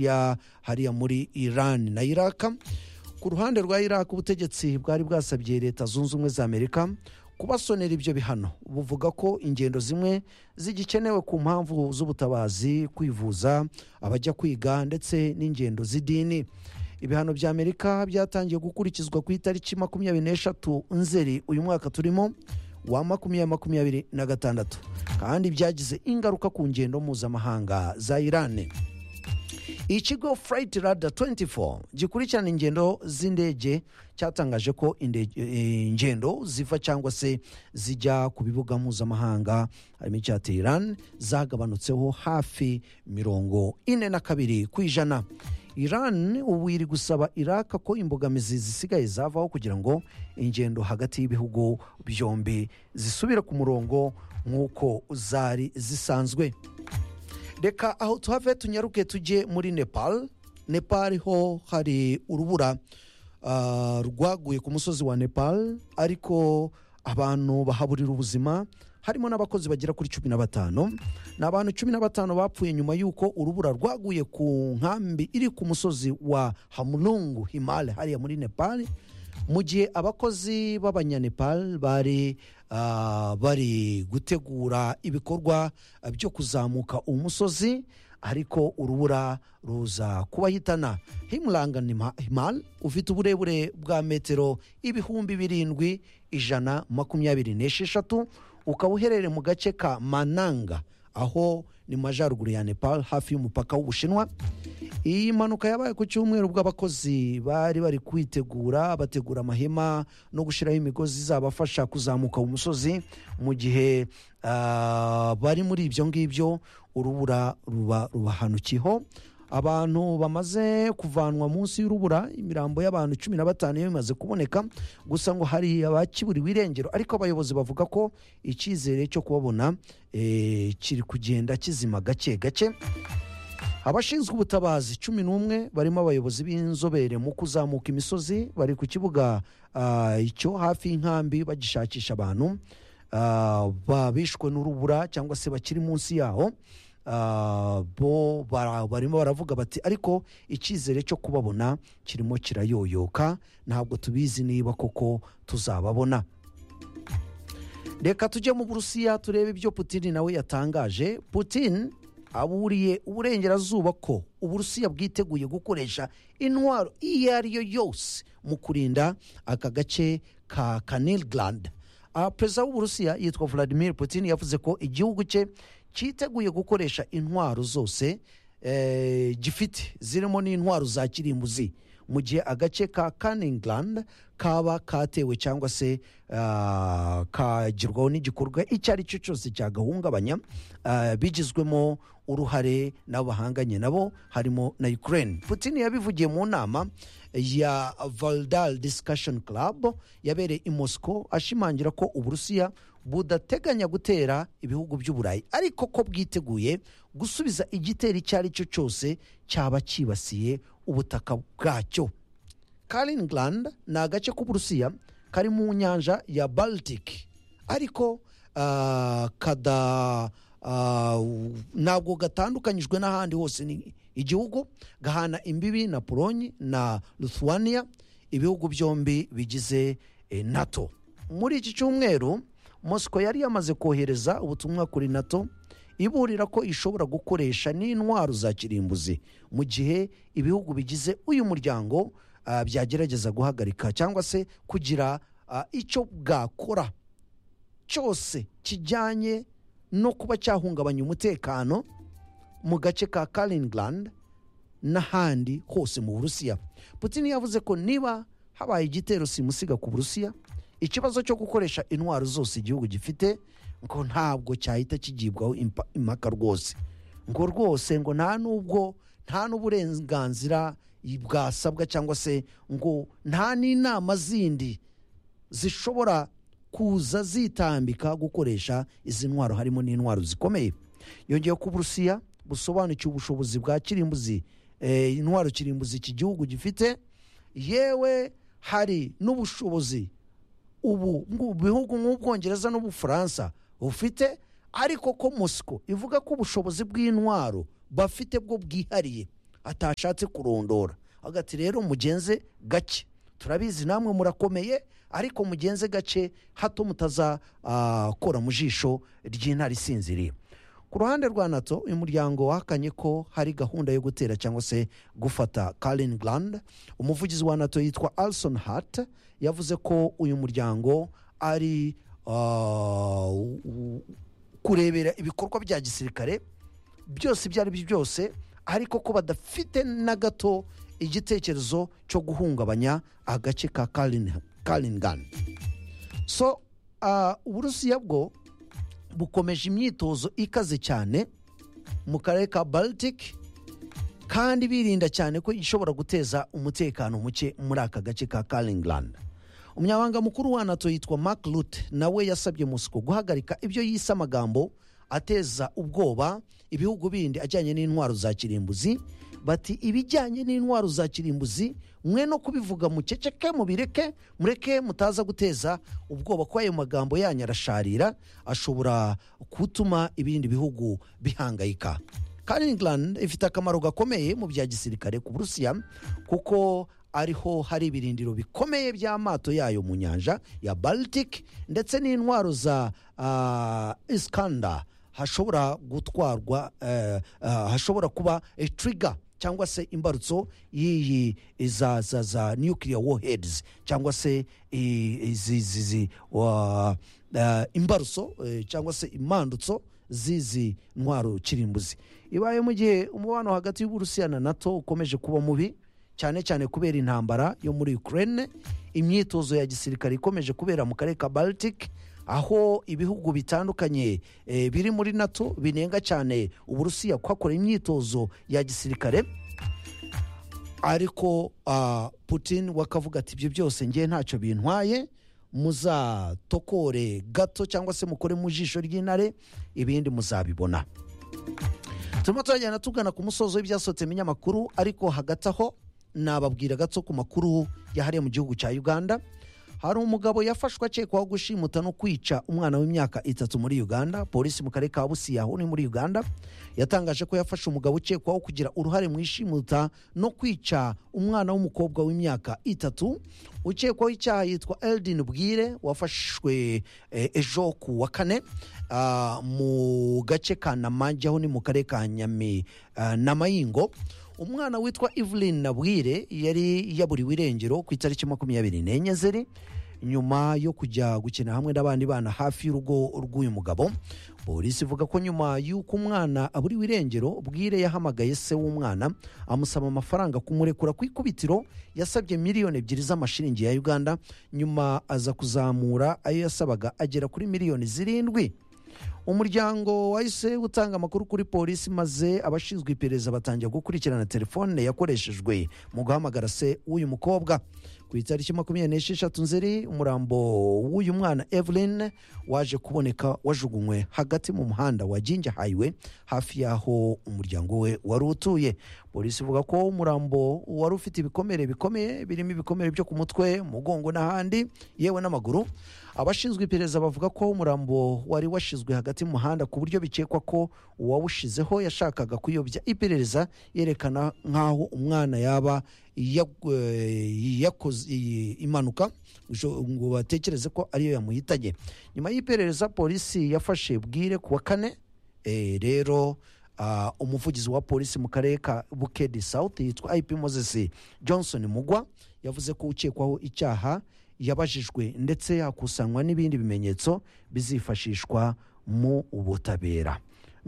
ya hariya muri iran na iraka ku ruhande rwa iraka ubutegetsi bwari bwasabye leta zunze ubumwe za amerika kubasonera ibyo bihano buvuga ko ingendo zimwe zigikenewe ku mpamvu z'ubutabazi kwivuza abajya kwiga ndetse n'ingendo z'idini ibihano bya amerika byatangiye gukurikizwa ku itariki makumyabiri n'eshatu nzeri uyu mwaka turimo wa makumyabiri makumyabiri na gatandatu kandi byagize ingaruka ku ngendo mpuzamahanga za irani ikigo furayiti rada 24 gikurikirana ingendo z'indege cyatangaje ko indege- eh, ingendo ziva cyangwa se zijya ku bibuga mpuzamahanga harimo icya teherani zagabanutseho hafi mirongo ine na kabiri ku ijana iran ubu iri gusaba iraka ko imbogamizi zisigaye zavaho kugira ngo ingendo hagati y'ibihugu byombi zisubire ku murongo nk'uko zari zisanzwe reka aho tuhave tunyaruke tujye muri nepal nepal ho hari urubura ah, rwaguye ku musozi wa nepal ariko abantu bahaburira ubuzima harimo n'abakozi bagera kuri cumi na batanu ni abantu cumi na batanu bapfuye nyuma y'uko urubura rwaguye ku nkambi iri ku musozi wa hamurungu himale hariya muri nepal mu gihe abakozi b'abanyanepal bari ah, bari gutegura ibikorwa byo kuzamuka umusozi ariko urubura ruza kubahitana himuranga himal ufite uburebure bwa metero ibihumbi birindwi ijana makumyabiri n'esheshatu ukaba uherereye mu gace ka mananga aho ni mu majyaruguru ya nepal hafi y'umupaka w'ubushinwa iyi mpanuka yabaye ku cyumweru bw'abakozi bari bari kwitegura bategura amahema no gushyiraho imigozi izabafasha kuzamuka umusozi mu gihe ah, bari muri ibyo ngibyo urubura ruba rubahanukiyeho abantu bamaze kuvanwa munsi y'urubura imirambo y'abantu cumi na batanu yo imaze kuboneka gusa ngo hari abakiburiwe irengero ariko abayobozi bavuga ko icyizere cyo kubabona eh, kiri kugenda kizima gake gake abashinzwe ubutabazi cumi n'umwe barimo abayobozi b'inzobere mu kuzamuka imisozi bari ku kibuga ah, icyo hafi y'inkambi bagishakisha abantu ah, babishwe n'urubura cyangwa se bakiri munsi yaho Ah, bo bara- barimo baravuga bati ariko icyizere cyo kubabona kirimo kirayoyoka ntabwo tubizi niba koko tuzababona reka tujye mu burusiya turebe ibyo putin nawe yatangaje putin aburiye uburengerazuba ko uburusiya bwiteguye gukoresha intwaro iyo ari yo yose mu kurinda aka gace ka kanilgrand Ah, perezida w'uburusiya yitwa vladimir putin yavuze ko igihugu cye cyiteguye gukoresha intwaro zose eh, gifite zirimo n'intwaro za kirimbuzi mu gihe agace ka kaningland kaba katewe cyangwa se ah, kagirwaho n'igikorwa icyo ari cyo cyose cyagahungabanya ah, bigizwemo uruhare n'abo bahanganye nabo harimo na ukraine putin yabivugiye mu nama ya valdal discussion club yabereye i moscow ashimangira ko uburusiya budateganya gutera ibihugu by'uburayi ariko ko bwiteguye gusubiza igitero icyo ari cyo cyose cyaba cyibasiye ubutaka bwacyo karinglandi ni agace k'uburusiya kari mu nyanja ya baltic ariko ah, kada ah, ntabwo gatandukanyijwe n'ahandi hose ni igihugu gahana imbibi na polonye na lithuania ibihugu byombi bigize eh, nato muri iki cyumweru mosco yari yamaze kohereza ubutumwa kuri nato iburira ko ishobora gukoresha n'intwaro za kirimbuzi mu gihe ibihugu bigize uyu muryango ah, byagerageza guhagarika cyangwa se kugira ah, icyo bwakora cyose kijyanye no kuba cyahungabanya umutekano mu gace ka karinglandi n'ahandi hose mu burusiya putin yavuze ko niba habaye igitero simusiga ku burusiya ikibazo cyo gukoresha intwaro zose igihugu gifite ngo ntabwo cyahita kigibwaho impa- impaka rwose ngo rwose ngo nta n'ubwo nta n'uburenganzira bwasabwa cyangwa se ngo nta n'inama zindi zishobora kuza zitambika gukoresha izi ntwaro harimo n'intwaro zikomeye yongeye ko uburusiya busobanukiwe ubushobozi bwa kirimbuzi eh, intwaro kirimbuzi iki gihugu gifite yewe hari n'ubushobozi ubu ngu- bihugu nk'ubwongereza n'ubufaransa bufite ariko ko mosiko ivuga ko ubushobozi bw'intwaro bafite bwo bwihariye atashatse kurondora agati rero mugenze gake turabizi namwe murakomeye ariko mugenze gace hato mutazakora mu jisho ry'intare isinziriye ku ruhande rwa nato uyu muryango wahakanye ko hari gahunda yo gutera cyangwa se gufata karin grand umuvugizi wa nato yitwa alison hart yavuze ko uyu muryango ari ah, u- u- kurebera ibikorwa bya gisirikare byose ibyo ari byo byose ariko ko badafite na gato igitekerezo cyo guhungabanya agace ka karingani so ah, uburusiya bwo bukomeje imyitozo ikaze cyane mu karere ka baltic kandi birinda cyane ko ishobora guteza umutekano muke muri aka gace ka karingani umunyamabanga mukuru wa nato yitwa mark rute nawe yasabye mosiko guhagarika ibyo yise amagambo ateza ubwoba ibihugu bindi ajyanye n'intwaro za kirimbuzi bati ibijyanye n'intwaro za kirimbuzi mwe no kubivuga muceceke mubireke mureke mutaza guteza ubwoba kuko ayo magambo yanyu arasharira ashobora gutuma ibindi bihugu bihangayika Kaliningrad ifite akamaro gakomeye mu bya gisirikare ku burusiya kuko ariho hari ibirindiro bikomeye by'amato yayo mu nyanja ya baltic ndetse n'intwaro za ah, iskanda hashobora gutwarwa eh, ah, hashobora kuba eh, trigger cyangwa se imbarutso y'iyi za za za nuclear warheads cyangwa se i- izi izi- izi wa- eh, imbarutso eh, cyangwa se imandutso z'izi ntwaro kirimbuzi ibaye mu gihe umubano hagati y'uburusiya na nato ukomeje kuba mubi cyane cyane kubera intambara yo muri ukraine imyitozo ya gisirikare ikomeje kubera mu karere ka baltic aho ibihugu bitandukanye eh, biri muri nato binenga cyane uburusiya kuhakora imyitozo ya gisirikare ariko ah, putin wakavuga ati ibyo byose ngewe ntacyo bintwaye muzatokore gato cyangwa se mukore mu jisho ry'intare ibindi muzabibona turimo turagenda tugana ku musozo w'ibyasohotse mu binyamakuru ariko hagati aho nababwira gato ku makuru yahariye mu gihugu cya uganda hari umugabo yafashwe akekwaho gushimuta no kwica umwana w'imyaka itatu muri uganda polisi mu karere ka busiya uri muri uganda yatangaje ko yafashe umugabo ukekwaho kugira uruhare mu ishimuta no kwica umwana w'umukobwa w'imyaka itatu ukekwaho icyaha yitwa eldin bwire wafashwe eh, ejo ku wa kane ah, mu gace ka namajya aho ni mu karere ka nyami ah, namayingo umwana witwa evelyn nabwire yari yaburiwe irengero ku itariki makumyabiri n'enye zeri nyuma yo kujya gukina hamwe n'abandi bana hafi y'urugo rw'uyu mugabo polisi ivuga ko nyuma y'uko umwana aburiwe irengero bwire yahamagaye se w'umwana amusaba amafaranga kumurekura ku ikubitiro yasabye miliyoni ebyiri z'amashiringi ya uganda nyuma aza kuzamura ayo yasabaga agera kuri miliyoni zirindwi umuryango wahise utanga amakuru kuri polisi maze abashinzwe iperereza batangira gukurikirana telefone yakoreshejwe mu guhamagara se w'uyu mukobwa ku itariki makumyabiri n'esheshatu nzeri umurambo w'uyu mwana evelyn waje kuboneka wajugunywe hagati mu muhanda wa ginja hayiwe hafi y'aho umuryango we wari utuye polisi ivuga ko umurambo wari ufite ibikomere bikomeye birimo ibikomere byo ku mutwe umugongo n'ahandi yewe n'amaguru abashinzwe iperereza bavuga ko umurambo wari washizwe hagati mu muhanda ku buryo bikekwa ko uwawushizeho yashakaga kuyobya iperereza yerekana nk'aho umwana yaba ya- eh, yakoze iyi impanuka bisho- ngo batekereze ko ariyo yamuhitanye nyuma y'iperereza polisi yafashe bwire ku wa kane Eh, rero ah, umuvugizi wa polisi mu karere ka bukedi south yitwa ip moses johnson mugwa yavuze ko ukekwaho icyaha yabajijwe ndetse hakusanywa n'ibindi bimenyetso bizifashishwa mu butabera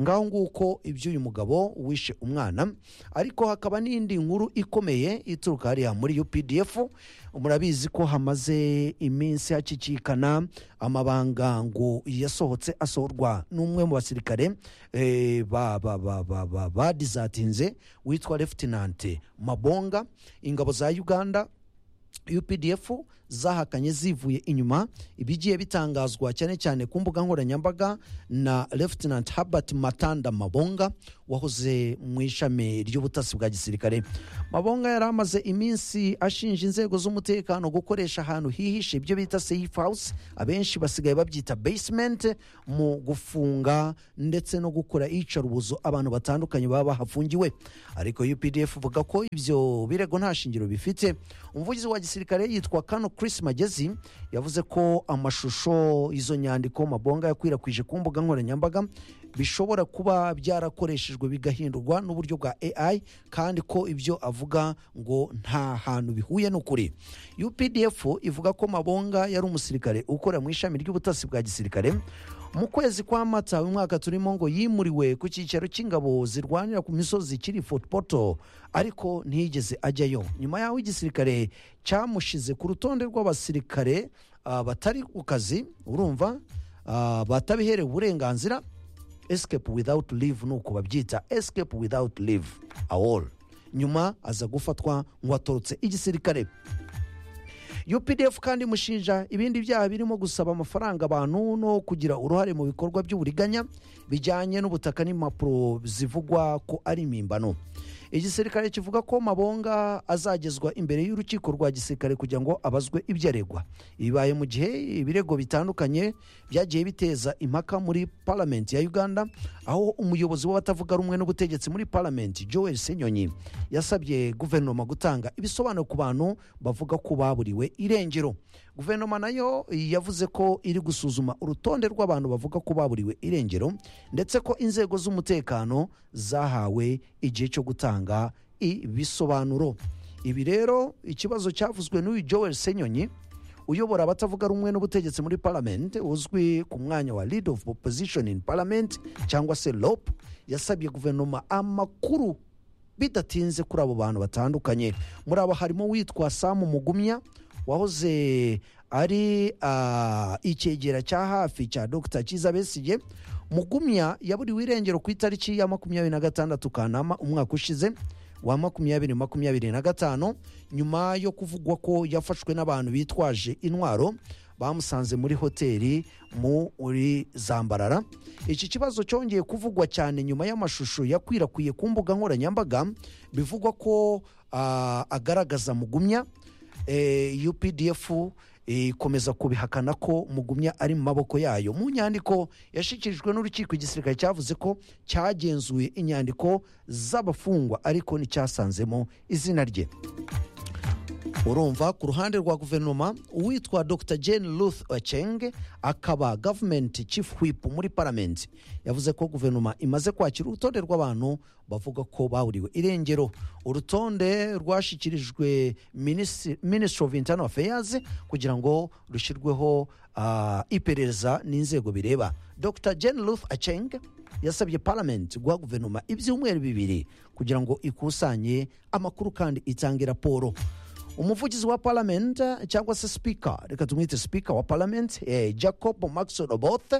ngaho nguko iby'uyu mugabo wishe umwana ariko hakaba n'indi nkuru ikomeye ituruka hariya muri updf murabizi ko hamaze iminsi hakikikana amabanga ngo yasohotse asohorwa n'umwe mu basirikare eh, ba- ba- ba- ba- ba- badizatinze witwa lefutinante mabonga ingabo za uganda updf zahakanye zivuye inyuma ibigiye bitangazwa cyane cyane ku mbuga nkoranyambaga na Lieutenant Herbert Matanda Mabonga wahoze mu ishami ry'ubutasi bwa gisirikare Mabonga yari amaze iminsi ashinja inzego z'umutekano gukoresha ahantu hihishe ibyo bita safe house abenshi basigaye babyita basement mu gufunga ndetse no gukora iyicarubozo abantu batandukanye baba bahafungiwe ariko UPDF ivuga ko ibyo birego nta shingiro bifite umuvugizi wa gisirikare yitwa kano Chris Magezi yavuze ko amashusho izo nyandiko Mabonga yakwirakwije ku mbuga nkoranyambaga bishobora kuba byarakoreshejwe bigahindurwa n'uburyo bwa AI kandi ko ibyo avuga ngo nta hantu bihuye n'ukuri UPDF ivuga ko Mabonga yari umusirikare ukora mu ishami ry'ubutasi bwa gisirikare mu kwezi kwa mata uyu mwaka turimo ngo yimuriwe ku cyicaro cy'ingabo zirwanira ku misozi kiri Fort Portal ariko ntiyigeze ajyayo nyuma y'aho igisirikare cyamushize ku rutonde rw'abasirikare ah, batari ku kazi urumva ah, batabiherewe uburenganzira escape without leave nuko babyita escape without leave awol nyuma aza gufatwa nk'uwatorotse igisirikare UPDF kandi imushinja ibindi byaha birimo gusaba amafaranga abantu no kugira uruhare mu bikorwa by'uburiganya bijyanye n'ubutaka n'impapuro zivugwa ko ari impimbano igisirikare kivuga ko mabonga azagezwa imbere y'urukiko rwa gisirikare kugira ngo abazwe ibyo aregwa bibaye mu gihe ibirego bitandukanye byagiye biteza impaka muri paramenti ya uganda aho umuyobozi w'abatavuga rumwe n'ubutegetsi muri paramenti joel senyonyi yasabye guverinoma gutanga ibisobanuro ku bantu bavuga ko baburiwe irengero guverinoma nayo yavuze ko iri gusuzuma urutonde rw'abantu bavuga ko baburiwe irengero ndetse ko inzego z'umutekano zahawe igihe cyo gutanga ibisobanuro ibi rero ikibazo cyavuzwe n'uyu joel senyonyi uyobora abatavuga rumwe n'ubutegetsi muri parliament uzwi ku mwanya wa lead of opposition in parliament cyangwa se lop yasabye guverinoma amakuru bidatinze kuri abo bantu batandukanye muri abo harimo uwitwa samu mugumya wahoze ari ah, icyegera cya hafi cya dr cyiza besigye mugumya yaburiwe irengero ku itariki ya makumyabiri na gatandatu kanama umwaka ushize wa makumyabiri makumyabiri na gatanu nyuma yo kuvugwa ko yafashwe n'abantu bitwaje intwaro bamusanze muri hoteli muri zambarara iki kibazo cyongeye kuvugwa cyane nyuma y'amashusho yakwirakwiye ku mbuga nkoranyambaga bivugwa ko ah, agaragaza mugumya eh, UPDF eh, ikomeza kubihakana ko mugumya ari mu maboko yayo mu nyandiko yashyikirijwe n'urukiko igisirikare cyavuze ko cyagenzuye inyandiko z'abafungwa ariko nticyasanzemo izina rye urumva ku ruhande rwa guverinoma uwitwa dr jane ruth ocheng akaba gavumenti chief whip muri paramenti yavuze ko guverinoma imaze kwakira urutonde rw'abantu bavuga ko bahuriwe irengero urutonde rwashyikirijwe Minisi- ministry of internal affairs kugira ngo rushyirweho ah, iperereza n'inzego bireba dr jane ruth ocheng yasabye parliament guha guverinoma ibyumweru bibiri kugira ngo ikusanye amakuru kandi itange raporo umuvugizi wa parliament eh, cyangwa se speaker reka tumwite speaker wa parliament eh, jacob max roboth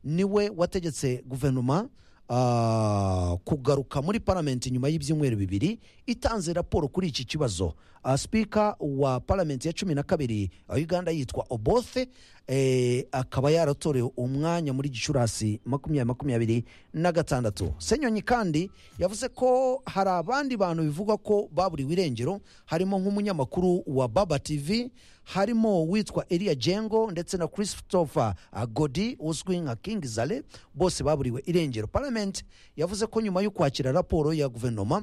niwe wategetse guverinoma ah, kugaruka muri parliament nyuma y'ibyumweru bibiri itanze raporo kuri iki kibazo Ah, speaker wa parliament ya cumi na kabiri ya uganda yitwa obothe eh, akaba yaratorewe umwanya muri gicurasi makumyabiri makumyabiri na gatandatu senyonyi kandi yavuze ko hari abandi bantu bivugwa ko baburiwe irengero harimo nk'umunyamakuru wa baba tv harimo uwitwa eliya jengo ndetse na christopher ah, godi uzwi nka king zale bose baburiwe irengero parliament yavuze ko nyuma yo kwakira raporo ya guverinoma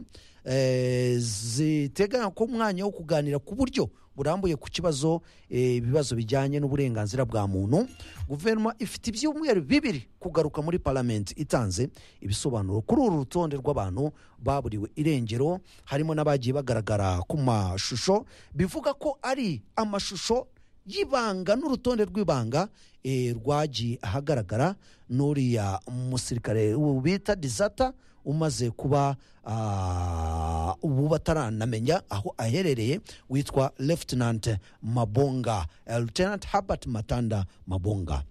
eh, ziteganya ko umwanya wo kuganira ku buryo burambuye ku kibazo eh, ibibazo bijyanye n'uburenganzira bwa muntu guverinoma ifite ibyumweru bibiri kugaruka muri parliament itanze ibisobanuro kuri uru rutonde rw'abantu baburiwe irengero harimo n'abagiye bagaragara ku mashusho bivuga ko ari amashusho y'ibanga n'urutonde rw'ibanga eh, rwagiye ahagaragara n'uriya musirikare bita disata umaze kuba ah, ubu bataranamenya aho aherereye witwa Lieutenant Mabonga eh, Lieutenant Herbert Matanda Mabonga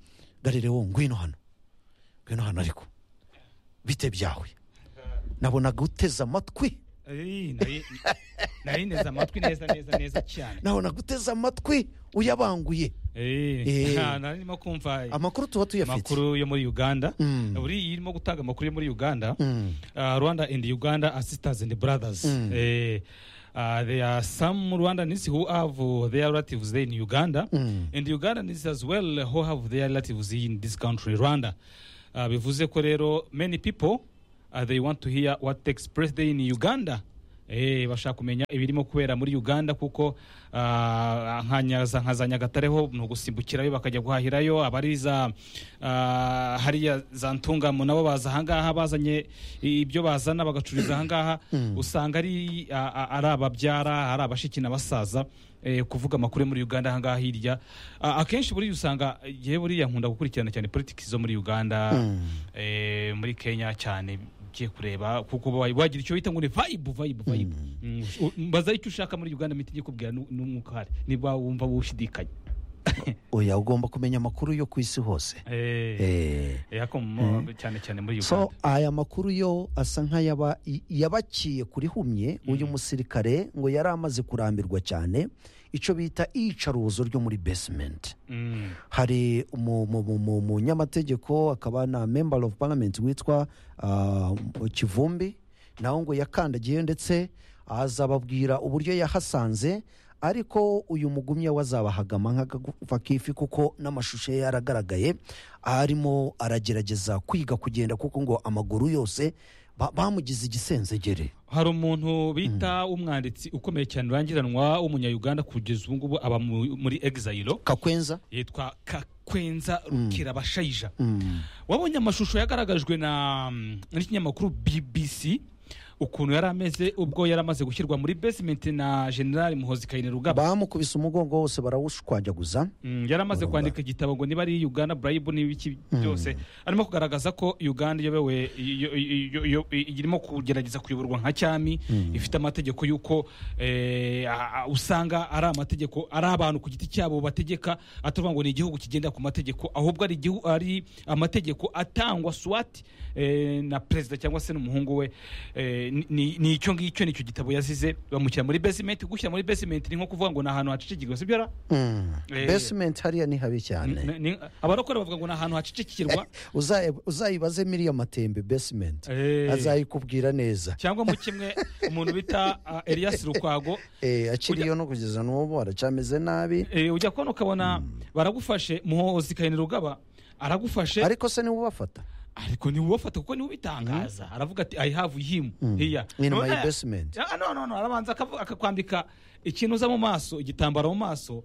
garirewo ngwino hano ngwino hano ariko bite byawe nabonaga uteze amatwi Ey, nari- nari nteze amatwi neza neza neza cyane naho naguteze amatwi uyabanguye Eh. Eh, ah, nari ndimo kumva amakuru tuba tuyafite amakuru yo muri uganda Mm. buriya irimo gutanga amakuru yo muri uganda Mm. uh, Rwanda and Uganda are sisters and brothers. Mm. Eh, uh, there are some Rwandans who have uh, their relatives there in Uganda, Mm. and Ugandans as well who have their relatives in this country, Rwanda. Uh, bivuze ko rero many people uh, they want to hear what takes place there in Uganda. Eh, bashaka kumenya ibirimo kubera muri uganda kuko ah, nka nyaza nka za nyagatare ho ni ugusimbukirayo bakajya guhahirayo abari za ah, hariya za ntungamo nabo baza ahangaha bazanye ibyo bazana bagacururiza ahangaha usanga ari ah, ah, ari ababyara ari abashiki n'abasaza eh, kuvuga amakuru yo muri uganda ahangaha hirya Ah, akenshi buriya usanga yewe buriya nkunda gukurikirana cyane politiki zo muri uganda eh, muri kenya cyane ugiye kureba kuko wa- wagira icyo bita ngo ni vibe vibe vibe Mm, u- mbaza icyo ushaka muri uganda miti ikubwira nu- n'umwuka uhari niba wumva wushidikanya oya ugomba kumenya amakuru yo ku isi hose Eh. Eh, ako mu- cyane cyane muri so uganda aya makuru yo asa nk'ayaba y- yabaciye kuri humye uyu musirikare ngo yari amaze kurambirwa cyane icyo bita iyicarubozo ryo muri basementi Mm, hari umu- mu- mu- mu- umunyamategeko akaba na member of parliament witwa ah, kivumbi nawe ngo yakandagiye ndetse aza ababwira uburyo yahasanze ariko uyu mugumya we azabahagama nk'agakufa k'ifi kuko n'amashusho ye yaragaragaye arimo aragerageza kwiga kugenda kuko ngo amaguru yose ba- bamugize igisenzegere hari umuntu bita umwanditsi ukomeye cyane urangiranwa w'umunyayuganda kugeza ubu ngubu aba mu- muri exile kakwenza yitwa kakwenza rukirabashayija Mm. wabonye amashusho yagaragajwe na mm, n'ikinyamakuru bbc ukuntu yari ameze ubwo yari amaze gushyirwa muri basement na general muhozi kayine rugaba bamukubise umugongo wose barawushwanyaguza Mm, yari amaze Urumva. kwandika igitabo ngo niba ari uganda bribe n'ibiki byose arimo kugaragaza ko uganda iyobewe iyo- iyo- iyo- irimo kugerageza kuyoborwa nka cyami ifite amategeko y'uko eh, a- a- usanga ari amategeko ari abantu ku giti cyabo bategeka atavuga ngo ni igihugu kigendera ku mategeko ahubwo ari igihu- ari amategeko atangwa swat eh, na perezida cyangwa se n'umuhungu we eh, ni- ni ni icyo ngicyo nicyo gitabo yazize bamushyira muri basement gushyira muri basement ni nko kuvuga ngo ni ahantu hacicikirwa sibyo ra Mm. Eh. basement hariya ni habi cyane Ni- ni- abarokore bavuga ngo ni ahantu hacicikirwa Uzaye- uzayibaze miriya matembe basement Eh. azayikubwira neza cyangwa mu kimwe umuntu bita ah, elias rukwago Eh, akiriyo no kugeza n'ubu aracameze nabi eh, ujya kubona ukabona baragufashe muhozi kayini rugaba aragufashe ariko se niwe ubafata ariko niwe ubafata kuko niwe ubitangaza aravuga ati i have him here in my None- basement Ah, no no no arabanza akavu- akakwambika ikintu uza mu maso igitambaro mu maso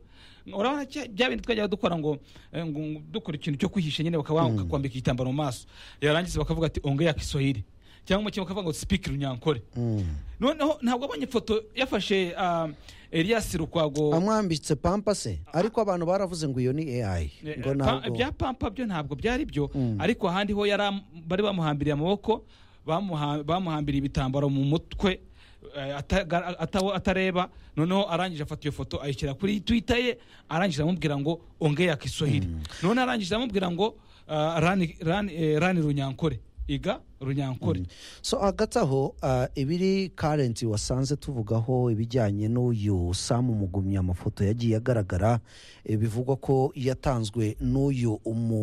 urabona cya- bya bindi twajyaga dukora ngo eh, ngo- ngo dukora ikintu cyo kwihisha nyine bakaba bakakwambika igitambaro mu maso yarangiza bakavuga ati ongea kiswahili cyangwa mu kintu bakavuga ngo speak runyankore Mm. noneho ntabwo abonye ifoto yafashe ah, elias rukwago amwambitse pampa se ariko abantu baravuze ngo iyo ni ai Eh, ngo pa- ntabwo bya pampa byo ntabwo byari byo ariko ahandi ho yari am- bari bamuhambiriye amaboko bamuha- bamuhambiriye ibitambaro mu mutwe eh, ataga- ata- atareba noneho arangije afata iyo foto ayishyira kuri twitter ye arangije amubwira ngo ongea kiswahili noneho arangije amubwira ngo ah, rani- rani eh, rani runyankore iga runyankore so hagati aho ah, ibiri karenti wasanze tuvugaho ibijyanye n'uyu samu mugumya amafoto yagiye agaragara eh, bivugwa ko yatanzwe n'uyu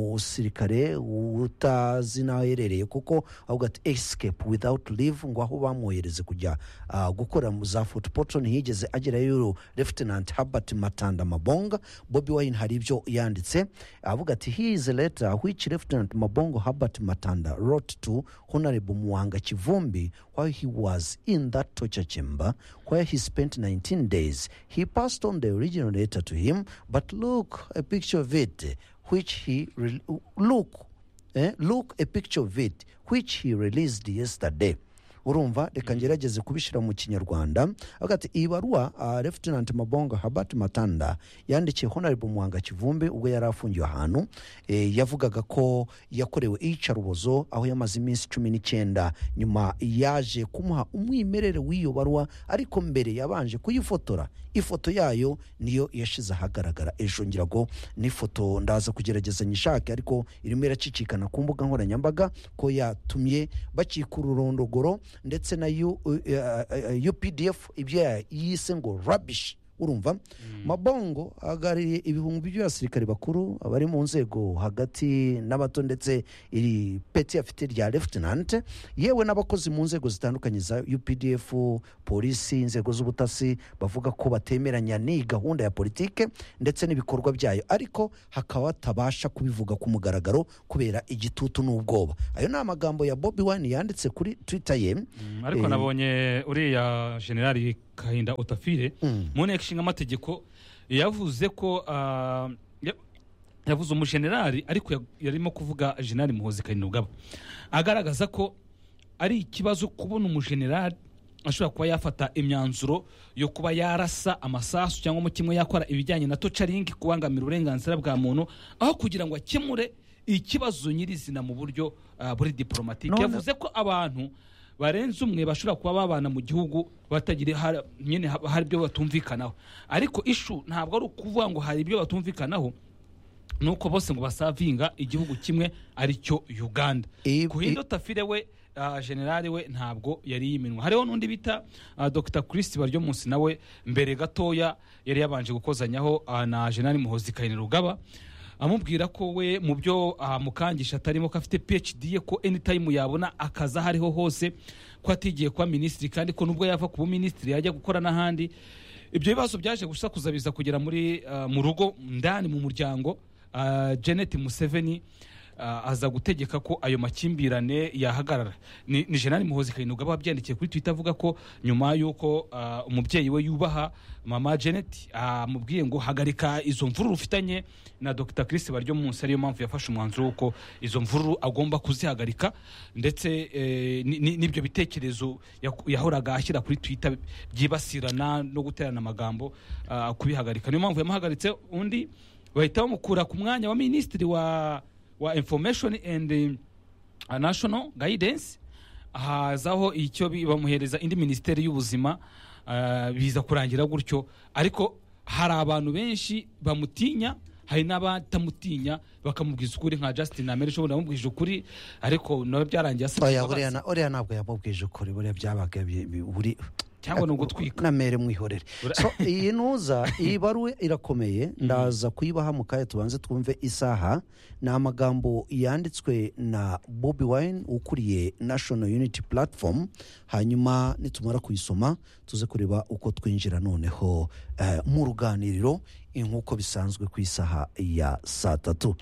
umusirikare utazi n'aho aherereye kuko avuga ati esikepu without live ngo aho bamwohereze kujya ah, gukora mu za fotopoto ntiyigeze agerayo lefutenanti habert matanda mabonga bobi wayini hari ibyo yanditse avuga ati he is a letter which lefutenanti mabongo habert matanda wrote to honorable muhanga kivumbi while he was in that torture chamber where he spent 19 days he passed on the original letter to him but look a picture of it which he re- look eh, look a picture of it which he released yesterday urumva reka ngerageze kubishyira mu kinyarwanda avuga ati iyi baruwa uh, lefutenanti mabonga habert matanda yandikiye honorable muhanga kivumbi ubwo yari afungiwe ahantu eh, yavugaga ko yakorewe iyicarubozo aho yamaze iminsi cumi n'icyenda nyuma yaje kumuha umwimerere w'iyo baruwa ariko mbere yabanje kuyifotora ifoto yayo niyo yashyize ahagaragara ejo ngira ngo n'ifoto ndaza kugerageza nyishake ariko irimo iracicikana ku mbuga nkoranyambaga ko yatumye bakikururondogoro ndetse na U- uh, uh, updf ibyo ya- yise ngo rabishi urumva mabongo ahagarariye ibihumbi by'abasirikare bakuru abari mu nzego hagati n'abato ndetse iri peti afite rya lefutinante yewe n'abakozi mu nzego zitandukanye za updf polisi inzego z'ubutasi bavuga ko batemeranya n'iyi gahunda ya politike ndetse n'ibikorwa byayo ariko hakaba batabasha kubivuga ku mugaragaro kubera igitutu n'ubwoba ayo ni amagambo ya bobi wani yanditse kuri twita ye Mm, ariko Eh, nabonye uriya generali kahinda utafire Mm. mu nteko ishinga amategeko yavuze ko ah, ya- yavuze umujenerali ariko ya- yarimo kuvuga generali muhozi karinda ubwabo agaragaza ko ari ikibazo kubona umujenerali ashobora kuba yafata imyanzuro yo kuba yarasa amasasu cyangwa mu kimwe yakora ibijyanye na tocaringi kubangamira uburenganzira bwa muntu aho kugira ngo akemure ikibazo nyirizina mu buryo ah, buri diporomatike None- yavuze ko abantu barenze umwe bashobora kuba babana mu gihugu batagira hari- nyine haba hari ibyo batumvikanaho ariko ishu ntabwo ari ukuvuga ngo hari ibyo batumvikanaho ni uko bose ngo basavinga igihugu kimwe ari cyo uganda I- kuhindo tafire we ah, generale we ntabwo yari yiminwa hariho n'undi bita ah, dr christi baryo munsi nawe mbere gatoya yari yabanje gukozanyaho ah, na generale muhozi kayinira rugaba amubwira ko we mu byo ah, mukangisha atarimo ko afite phd ye ko anytime yabona akazi aho ariho hose ko atigiye kuba minisitiri kandi ko nubwo yava ku buminisitiri yajya gukora n'ahandi ibyo bibazo byaje gusakuza biza kugera muri ah, mu rugo ndani mu muryango ah, janet museveni ah, aza gutegeka ko ayo makimbirane yahagarara ni ni jenali muhozi kayinubwa aba abyandikiye kuri twitter avuga ko nyuma y'uko ah, umubyeyi we yubaha mama janet amubwiye ngo hagarika izo mvururu ufitanye na dr chris baryo munsi ariyo mpamvu yafashe umwanzuro w'uko izo mvururu agomba kuzihagarika ndetse eh, ni- ni- n'ibyo bitekerezo yaku- yahoraga ashyira kuri twitter byibasirana no guterana amagambo ah, kubihagarika niyo mpamvu yamuhagaritse undi bahita bamukura ku mwanya wa minisitiri wa wa information and eh, national guidance hazaho icyo bi- bamuhereza indi minisiteri y'ubuzima ah, biza kurangira gutyo ariko hari abantu benshi bamutinya hari n'abatamutinya bakamubwiza ukuri nka justin ameri ushobora bamubwije ukuri ariko nawe byarangiye oya asigaye buriya na- uriya ntabwo yamubwije ukuri buriya byabaga bi- bi- buri cyangwa ni ugutwika namere mwihorere Ura- so iyi ntuza iyi baruwe irakomeye ndaza kuyibaha mu kanya tubanze twumve isaha ni amagambo yanditswe na bobi wine ukuriye national unity platform hanyuma nitumara kuyisoma tuze kureba uko twinjira noneho eh, mu ruganiriro eh, nk'uko bisanzwe ku isaha ya saa tatu